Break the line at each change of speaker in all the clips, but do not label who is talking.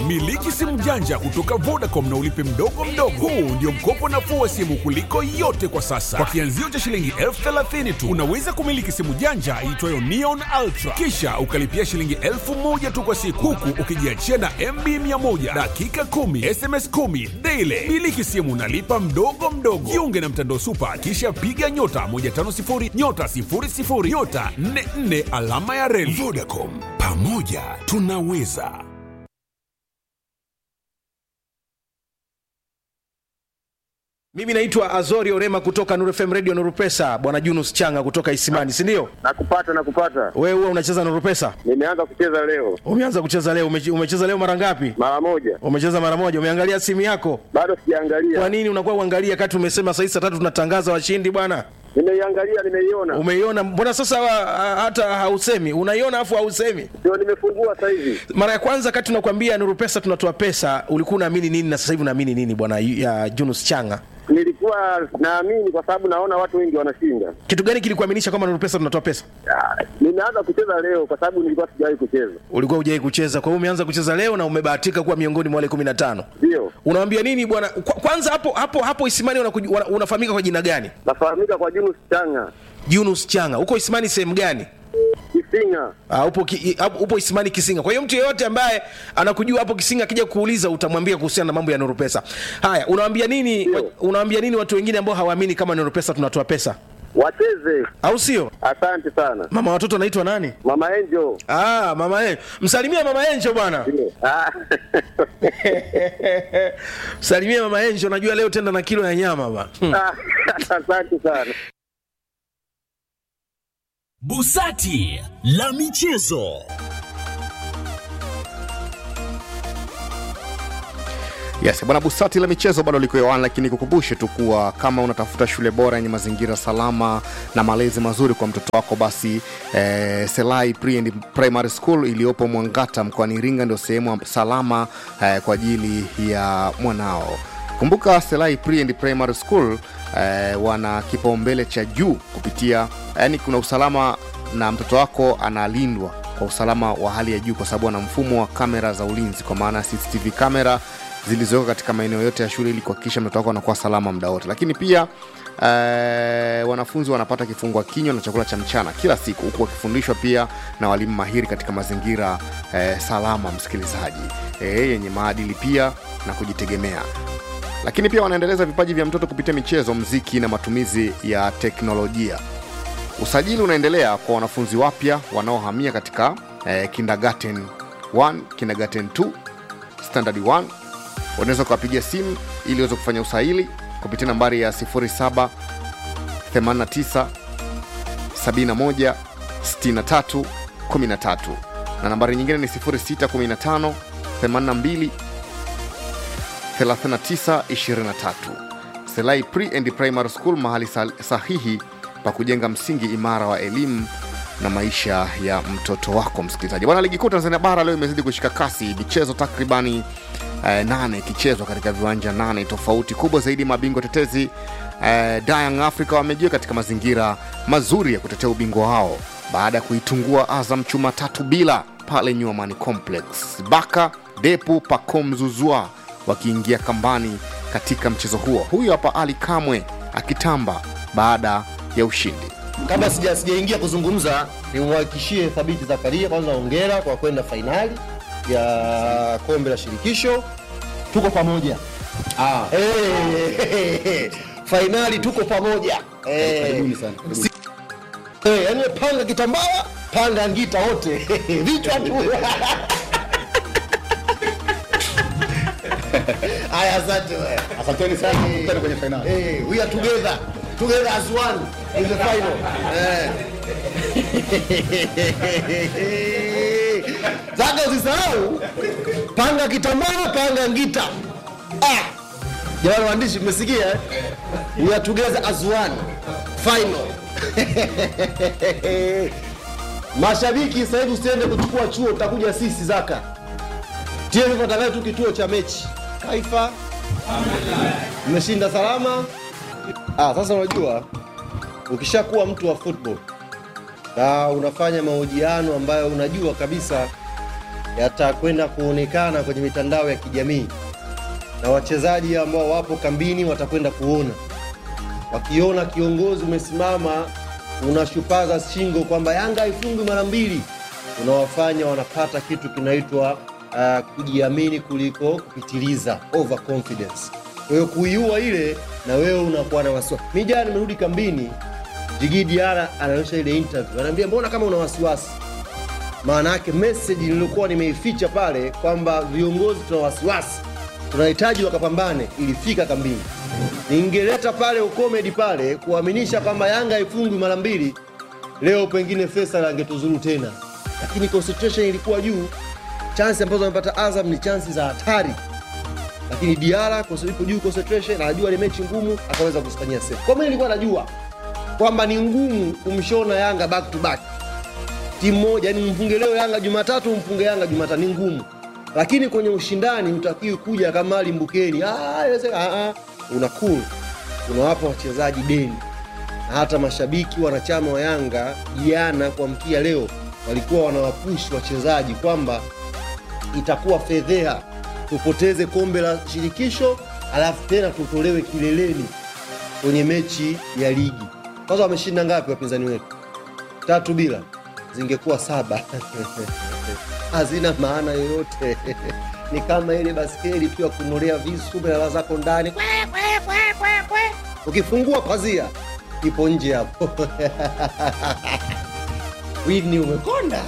Miliki simu janja kutoka Vodacom na ulipe mdogo mdogo. Huu ndio mkopo nafuu wa simu kuliko yote kwa sasa. Kwa kianzio cha shilingi elfu thelathini tu unaweza kumiliki simu janja iitwayo Neon Ultra, kisha ukalipia shilingi elfu moja tu kwa siku, huku ukijiachia na MB 100 dakika 10 SMS 10 daily. Miliki simu nalipa mdogo mdogo. Jiunge na mtandao Super, kisha piga nyota 150 nyota 00 nyota 44 alama ya reli. Vodacom, pamoja tunaweza.
Mimi naitwa Azori Orema kutoka Nuru FM Radio Nuru Pesa, bwana Junus Changa kutoka Isimani, si ndio?
Nakupata, nakupata.
Wewe huwa unacheza Nuru Pesa?
Nimeanza kucheza leo
Umeanza kucheza leo? Umeche- Umecheza leo mara ngapi?
mara moja,
Umecheza mara moja. Umeangalia simu yako?
bado
Kwa
sijaangalia.
nini unakuwa uangalia kati umesema saa hizi saa tatu tunatangaza washindi bwana?
Nimeiangalia, nimeiona,
Umeiona? Mbona sasa ah, hata hausemi? Unaiona afu hausemi?
ndio nimefungua sasa hivi.
Mara ya kwanza kati tunakwambia Nuru Pesa tunatoa pesa, ulikuwa unaamini nini na sasa hivi unaamini nini bwana ya Junus Changa?
Nilikuwa naamini kwa sababu naona watu wengi wanashinda.
Kitu gani kilikuaminisha kwamba Nuru Pesa tunatoa pesa?
Ah, Nimeanza kucheza leo kwa sababu nilikuwa sijawahi kucheza.
Ulikuwa hujai kucheza, kwa hiyo umeanza kucheza leo na umebahatika kuwa miongoni mwa wale 15.
Ndio
Unawambia nini bwana? Kwa- Kwanza hapo hapo hapo Isimani unakuj- wana- unafahamika kwa jina gani?
nafahamika kwa Junus Changa
Yunus Changa. Uko Isimani sehemu gani?
Kisinga.
Uh, upo, ki, i- hapo- upo Isimani Kisinga. Kwa hiyo mtu yeyote ambaye anakujua hapo Kisinga akija kuuliza utamwambia kuhusiana na mambo ya Nuru Pesa. Haya, unawaambia nini
Ndio.
unawaambia nini watu wengine ambao hawaamini kama Nuru Pesa tunatoa pesa?
Wacheze.
Au sio?
Asante sana
Mama watoto anaitwa nani?
Mama Angel.
Ah, mama Enjo. Msalimia mama Enjo bwana.
Ndio. Ah.
Msalimia mama Enjo, najua leo tenda na kilo ya nyama bwana. Hmm.
Asante sana.
Busati la michezo.
Yes, bwana Busati la michezo bado liko hewani, lakini kukumbushe tu kuwa kama unatafuta shule bora yenye mazingira salama na malezi mazuri kwa mtoto wako, basi eh, Selai Pre and Primary School iliyopo Mwangata mkoani Iringa ndio sehemu salama eh, kwa ajili ya mwanao. Kumbuka Selai Pre and Primary School eh, wana kipaumbele cha juu kupitia, yani kuna usalama na mtoto wako analindwa kwa usalama wa hali ya juu kwa sababu ana mfumo wa kamera za ulinzi kwa maana CCTV kamera zilizowekwa katika maeneo yote ya shule ili kuhakikisha mtoto wako anakuwa salama muda wote lakini pia eh, wanafunzi wanapata kifungua kinywa na chakula cha mchana kila siku huku wakifundishwa pia na walimu mahiri katika mazingira eh, salama msikilizaji eh, yenye maadili pia na kujitegemea lakini pia wanaendeleza vipaji vya mtoto kupitia michezo mziki na matumizi ya teknolojia usajili unaendelea kwa wanafunzi wapya wanaohamia katika eh, kindergarten 1 kindergarten 2 standard 1 unaweza ukawapigia simu ili uweze kufanya usahili kupitia nambari ya 07 89 71 63 13 na nambari nyingine ni 0615 82 3923 selai pre and primary school mahali sal- sahihi pa kujenga msingi imara wa elimu na maisha ya mtoto wako msikilizaji bwana ligi kuu tanzania bara leo imezidi kushika kasi michezo takribani eh, nane ikichezwa katika viwanja nane tofauti kubwa zaidi mabingwa tetezi eh, Young africa wamejia katika mazingira mazuri ya kutetea ubingwa wao baada ya kuitungua azam chuma tatu bila pale nyuamani complex baka depu pakomzuzwa wakiingia kambani katika mchezo huo huyu hapa ali kamwe akitamba baada ya ushindi
kabla sija sijaingia kuzungumza nimwhakikishie thabiti zakaria kwanza ongera kwa kwenda fainali ya kombe la shirikisho tuko pamoja ah. hey, fainali tuko pamoja hey. Si- hey, yani panga kitambaa panga ngita wote vichwa tu haya asante wewe.
asanteni sana tukutane kwenye fainali
Hey, we are together. Together as one in the final. Eh. Zaka usisahau panga kitambaa, panga ngita. Ah. Jamani waandishi mmesikia eh? We are together as one. Final. Mashabiki sasa hivi usiende kuchukua chuo utakuja sisi Zaka. TFF atakaye tu kituo cha mechi. Taifa mmeshinda salama. Ah, sasa unajua ukishakuwa mtu wa football na unafanya mahojiano ambayo unajua kabisa yatakwenda kuonekana kwenye mitandao ya kijamii na wachezaji ambao wapo kambini watakwenda kuona wakiona kiongozi umesimama unashupaza shingo kwamba yanga haifungwi mara mbili unawafanya wanapata kitu kinaitwa uh, kujiamini kuliko kupitiliza overconfidence kwa hiyo kuiua ile na wewe unakuwa na wasiwasi mi jana nimerudi kambini jigi diara anaonyesha ile interview anaambia mbona kama una wasiwasi maana yake message niliokuwa nimeificha pale kwamba viongozi tuna wasiwasi tunahitaji wakapambane ilifika kambini ningeleta pale ukomedi pale kuaminisha kwamba yanga haifungwi mara mbili leo pengine Faisal angetuzuru tena lakini concentration ilikuwa juu chansi ambazo amepata azam ni chansi za hatari lakini diara kwa sababu ipo juu concentration anajua ile mechi ngumu akaweza kuzifanyia save kwa mimi nilikuwa najua kwamba ni ngumu kumshona yanga back to back timu moja yani mfunge leo yanga jumatatu mfunge yanga jumatatu ni ngumu lakini kwenye ushindani utakiwi kuja kama ali mbukeni "Ah, inawezekana." Ah, ah. una cool unawapa wachezaji deni na hata mashabiki wanachama wa yanga jana kuamkia leo walikuwa wanawapushi wachezaji kwamba itakuwa fedheha tupoteze kombe la shirikisho alafu tena tutolewe kileleni kwenye mechi ya ligi kwanza wameshinda ngapi wapinzani wetu tatu bila zingekuwa saba hazina maana yoyote ni kama ile baskeli tu ya kunolea visu melala zako ndani Kwe, kwe, kwe, kwe, kwe. ukifungua pazia ipo nje hapo wini umekonda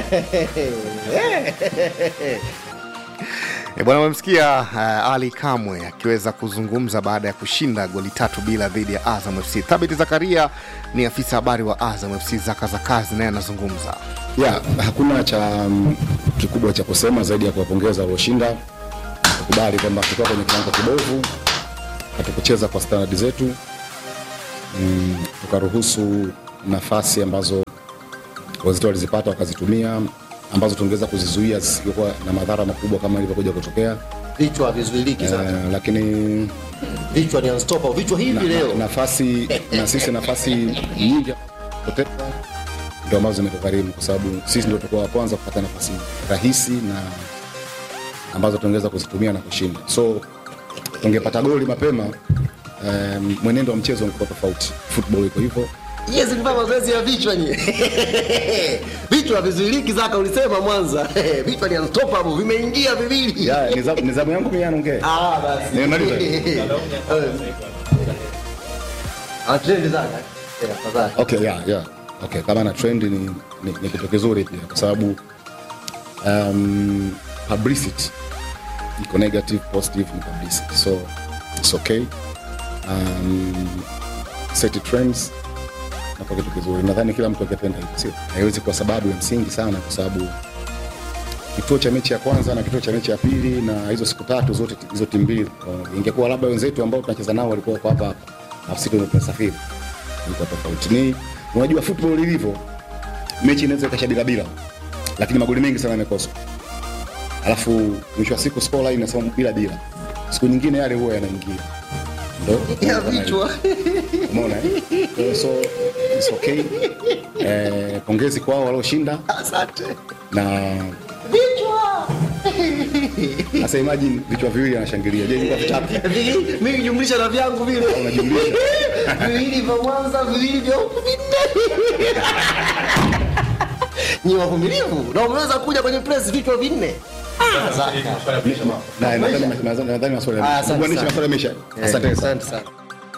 E bwana, umemsikia uh, Ali Kamwe akiweza kuzungumza baada ya kushinda goli tatu bila dhidi ya Azam FC. Thabiti Zakaria ni afisa habari wa Azam FC, zaka za kazi, naye anazungumza.
ya hakuna cha mm, kikubwa cha kusema zaidi ya kuwapongeza walioshinda kukubali kwamba tukiwa kwenye kiwango kibovu hatukucheza kwa standard zetu mm, tukaruhusu nafasi ambazo wazito walizipata wakazitumia ambazo tungeweza kuzizuia zisingekuwa na madhara makubwa kama ilivyokuja kutokea
vichwa havizuiliki sana
uh, lakini
vichwa ni unstoppable vichwa hivi
na, na,
leo
nafasi na sisi nafasi nyingi poteza ndio ambazo zimetugharimu kwa sababu sisi ndio tulikuwa wa kwanza kupata nafasi rahisi na ambazo tungeweza kuzitumia na kushinda so tungepata goli mapema um, mwenendo wa mchezo ungekuwa tofauti football iko hivyo
yes kufanya mazoezi ya vichwa ni vichwa havizuiliki zaka ulisema mwanza vichwa ni unstoppable vimeingia viwili
Ya, ni zamu- ni zamu yangu mimi anaongea
Ah, basi.
Nimemaliza.
Ah, trend zaka. Eh, afadhali.
okay, yeah, yeah. Okay, kama na trend ni, ni, ni kitu kizuri pia kwa sababu um, publicity iko negative positive ni publicity so it's okay um, set trends napo kitu kizuri nadhani kila mtu akipenda hivyo sio haiwezi kwa sababu ya msingi sana kwa sababu kituo cha mechi ya kwanza na kituo cha mechi ya pili na hizo siku tatu zote hizo timu mbili uh, ingekuwa labda wenzetu ambao tunacheza nao walikuwa wako hapa hapa alafu sisi ndio tunasafiri ilikuwa tofauti ni unajua football ilivyo mechi inaweza ikasha bila bila lakini magoli mengi sana yamekoswa alafu mwisho wa siku score line inasema bila bila siku nyingine yale huwa yanaingia ndo
Ya vichwa.
umeona eh? Kwa hiyo so it's okay eh, pongezi kwao walioshinda
Asante.
na
Vichwa.
sasa imagine vichwa viwili anashangilia je ilikuwa vitatu
Vi- Mimi jumlisha na vyangu vile.
unajumlisha
Viwili vya Mwanza, viwili vya huku vinne. Ni wavumilivu na umeweza kuja kwenye press vichwa vinne. Ah, Zaka.
Na, nadhani nadhani- nadhani maswali
Ah, asante
Kuunganisha
sana.
maswali yameisha asante sana
Asante sana.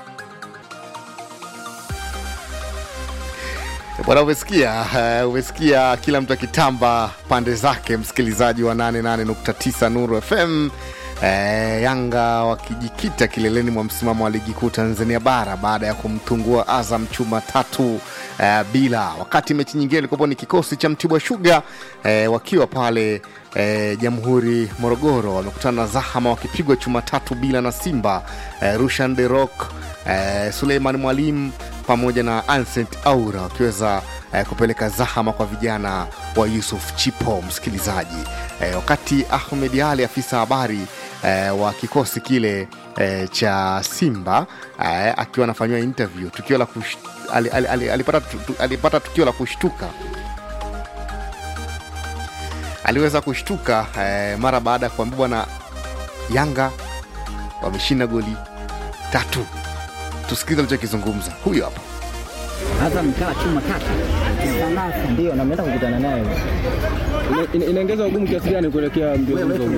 Bwana, umesikia uh, umesikia kila mtu akitamba pande zake, msikilizaji wa 88.9 Nuru FM. Eh, Yanga wakijikita kileleni mwa msimamo wa ligi kuu Tanzania bara baada ya kumtungua Azam chuma tatu eh, bila, wakati mechi nyingine ilikuwa ni kikosi cha Mtibwa Sugar eh, wakiwa pale eh, Jamhuri Morogoro, wamekutana na Zahama wakipigwa chuma tatu bila na Simba eh, Rushan De Rock eh, Suleiman Mwalimu pamoja na Ancent Aura wakiweza eh, kupeleka zahama kwa vijana wa Yusuf Chipo, msikilizaji eh, wakati Ahmed Ali afisa habari eh, wa kikosi kile eh, cha Simba eh, akiwa anafanyiwa interview tukio la kush, ali, ali, ali, alipata, tu- tu- alipata tukio la kushtuka aliweza kushtuka eh, mara baada ya kuambia bwana yanga wameshinda goli tatu tusikilize alichokizungumza huyo hapa
Azam kaa chuma tatu. Ndio, na mnaenda kukutana naye.
inaongeza ugumu kiasi gani kuelekea mbio
Wewe
hizo?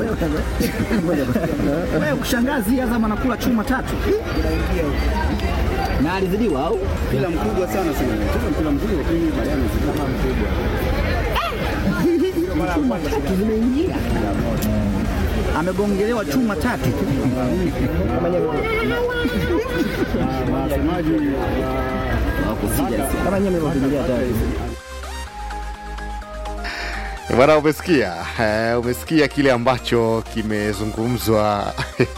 wewe kushangazi Azam anakula chuma tatu. Na alizidiwa au?
Mpira mkubwa sana sana. Tuna mpira mzuri lakini baadaye amezidi kama mkubwa.
Tatu zimeingia. Amegongelewa chuma tatu.
Na wasemaji
Kama nyewe mlivyofikiria tayari.
bwana umesikia eh, umesikia kile ambacho kimezungumzwa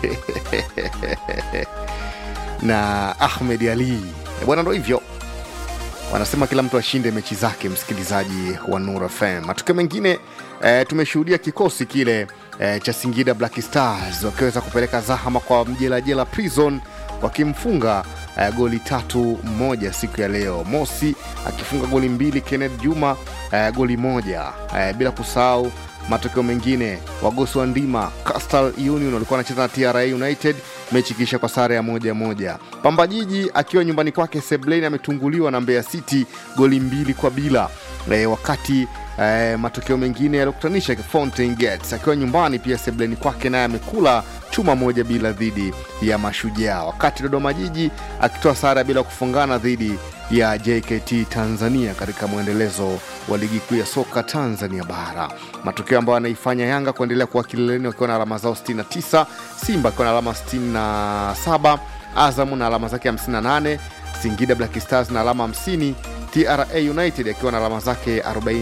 na ahmed ali bwana ndo hivyo wanasema kila mtu ashinde mechi zake msikilizaji wa nur fm matukio mengine eh, tumeshuhudia kikosi kile eh, cha singida black stars wakiweza kupeleka zahama kwa mjelajela prison wakimfunga eh, goli tatu moja siku ya leo mosi akifunga goli mbili kenneth juma eh, goli moja eh, bila kusahau matokeo mengine wagosi wa ndima castal union walikuwa wanacheza na tra united mechi ikiisha kwa sare ya moja moja pamba jiji akiwa nyumbani kwake sebleni ametunguliwa na mbeya city goli mbili kwa bila e, wakati e, matokeo mengine yaliokutanisha fountain gates akiwa nyumbani pia sebleni kwake naye amekula chuma moja bila dhidi ya mashujaa wakati dodoma jiji akitoa sare bila kufungana dhidi ya jkt tanzania katika mwendelezo wa ligi kuu ya soka tanzania bara matokeo ambayo anaifanya yanga kuendelea kuwa kileleni wakiwa na alama zao 69 simba akiwa na alama 67 azamu na alama zake 58 singida black stars na alama 50 tra united akiwa na alama zake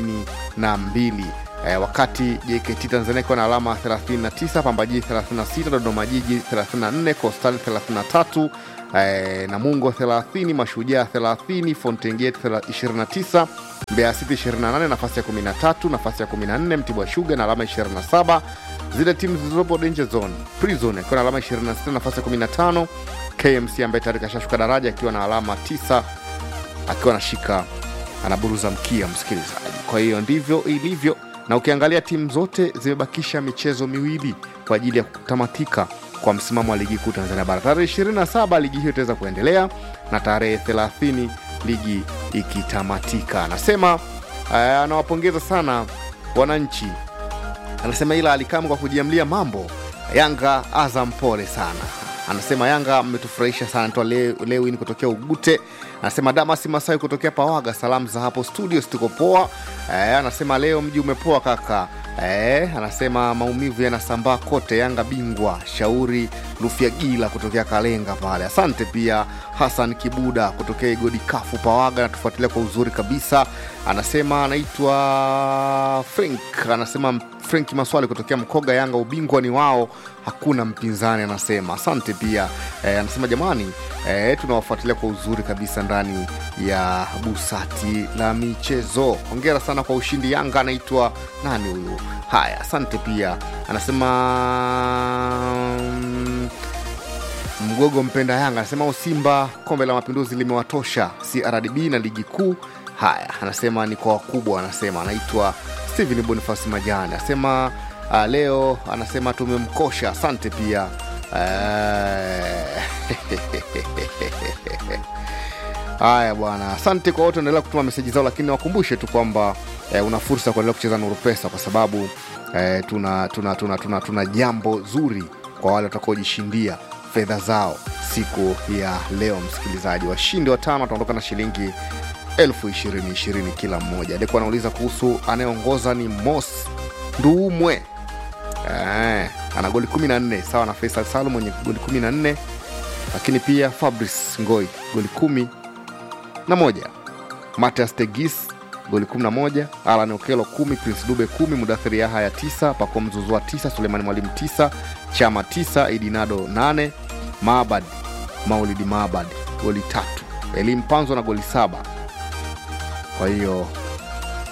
42 eh, wakati jkt tanzania ikiwa na alama 39 pambajiji 36 dodoma jiji 34 costal 33 eh, namungo 30 mashujaa 30 fontengate 29 mbeya city 28 nafasi ya 13 nafasi ya 14 mtibwa shuga na alama 27 zile timu zilizopo danger zone prison akiwa na alama 26 nafasi ya 15 kmc ambaye tayari kashashuka daraja akiwa na alama 9 akiwa anashika anaburuza mkia msikilizaji kwa hiyo ndivyo ilivyo na ukiangalia timu zote zimebakisha michezo miwili kwa ajili ya kutamatika kwa msimamo wa ligi kuu tanzania bara tarehe 27 ligi hiyo itaweza kuendelea na tarehe 30 ligi ikitamatika anasema uh, anawapongeza sana wananchi anasema ila alikamu kwa kujiamlia mambo yanga azam pole sana anasema yanga mmetufurahisha sana toa lewin kutokea ugute anasema damasi masai kutokea pawaga salamu za hapo studio situko poa e, anasema leo mji umepoa kaka e, anasema maumivu yanasambaa kote yanga bingwa shauri lufyagila kutokea kalenga pale asante pia hasan kibuda kutokea igodi kafu pawaga natufuatilia kwa uzuri kabisa anasema anaitwa frank anasema frank maswali kutokea mkoga yanga ubingwa ni wao hakuna mpinzani anasema asante pia e, anasema jamani e, tunawafuatilia kwa uzuri kabisa ndani ya busati la michezo hongera sana kwa ushindi yanga anaitwa nani huyu haya asante pia anasema mm, mgogo mpenda yanga anasema simba kombe la mapinduzi limewatosha crdb na ligi kuu haya anasema ni kwa wakubwa anasema anaitwa stephen bonifas majani anasema uh, leo anasema tumemkosha asante pia haya bwana asante kwa wote endelea kutuma meseji zao lakini wakumbushe tu kwamba eh, una fursa ya kuendelea kucheza nuru pesa kwa sababu eh, tuna, tuna, tuna, tuna, tuna jambo zuri kwa wale watakaojishindia fedha zao siku ya leo msikilizaji washindi watano wataondoka na shilingi elfu ishirini ishirini kila mmoja alikuwa anauliza kuhusu anayeongoza ni mos nduumwe eh, ana goli 14 sawa na faisal salum mwenye goli 14 lakini pia fabrice ngoi goli kumi na moja matias tegis goli 11 alan okelo 10 prince dube 10 mudathiri yahaya 9 pako mzuzua 9 sulemani mwalimu 9 chama 9 idinado 8 maabad maulidi maabad goli tatu elimu panzo na goli saba kwa hiyo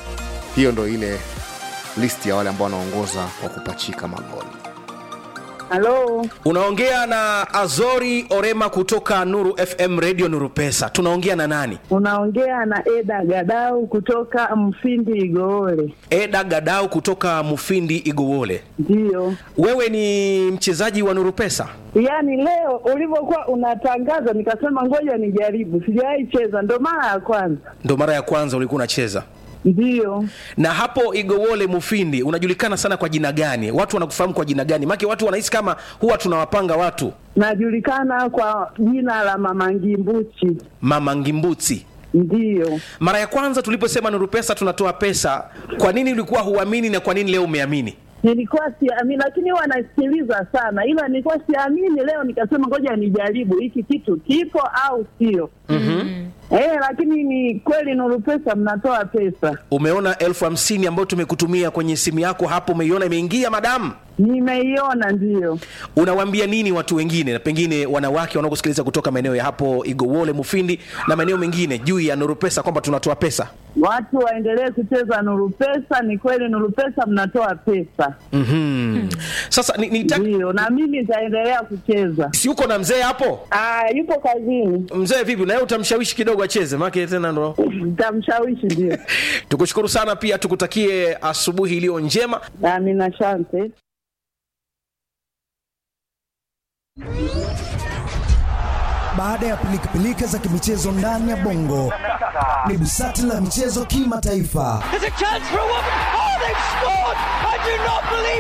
hiyo ndo ile listi ya wale ambao wanaongoza kwa kupachika magoli
Halo,
unaongea na azori orema kutoka nuru fm radio nuru pesa tunaongea na nani
unaongea na Eda Gadau kutoka Mfindi Igoole.
eda gadau kutoka mufindi igowole
Ndiyo,
wewe ni mchezaji wa nuru pesa
yaani leo ulivyokuwa unatangaza nikasema ngoja nijaribu, sijawahi cheza, ndo mara ya kwanza.
ndo mara ya kwanza ulikuwa unacheza
Ndiyo,
na hapo igowole mufindi unajulikana sana kwa jina gani watu wanakufahamu kwa jina gani make watu wanahisi kama huwa tunawapanga watu
najulikana kwa jina la Mama Ngimbuchi.
mama ngimbuti
Ndiyo,
mara ya kwanza tuliposema nuru pesa tunatoa pesa kwa nini ulikuwa huamini na kwa nini leo umeamini
nilikuwa siamini, lakini huwa nasikiliza sana, ila nilikuwa siamini. Leo nikasema ngoja nijaribu hiki kitu kipo au sio.
mm-hmm.
Eh, lakini ni kweli Nuru Pesa mnatoa pesa.
umeona elfu hamsini ambayo tumekutumia kwenye simu yako hapo umeiona imeingia madamu
Nimeiona, ndiyo.
unawaambia nini watu wengine na pengine wanawake wanaokusikiliza kutoka maeneo ya hapo igowole mufindi na maeneo mengine juu ya nuru pesa kwamba tunatoa pesa
Watu waendelee kucheza Nuru Pesa. Ni kweli Nuru Pesa mnatoa pesa,
mm-hmm. sasa ni, ni
ndiyo, na mimi nitaendelea kucheza.
si uko na mzee hapo
Ah, yupo kazini,
mzee vipi naye utamshawishi kidogo acheze maake tena ndo
nitamshawishi. Ndio,
tukushukuru sana pia tukutakie asubuhi iliyo njema
amina, asante.
Baada ya pilikapilika za kimichezo ndani ya bongo, ni busati la michezo kimataifa.
There's a chance for a woman. Oh, they've scored! I do not believe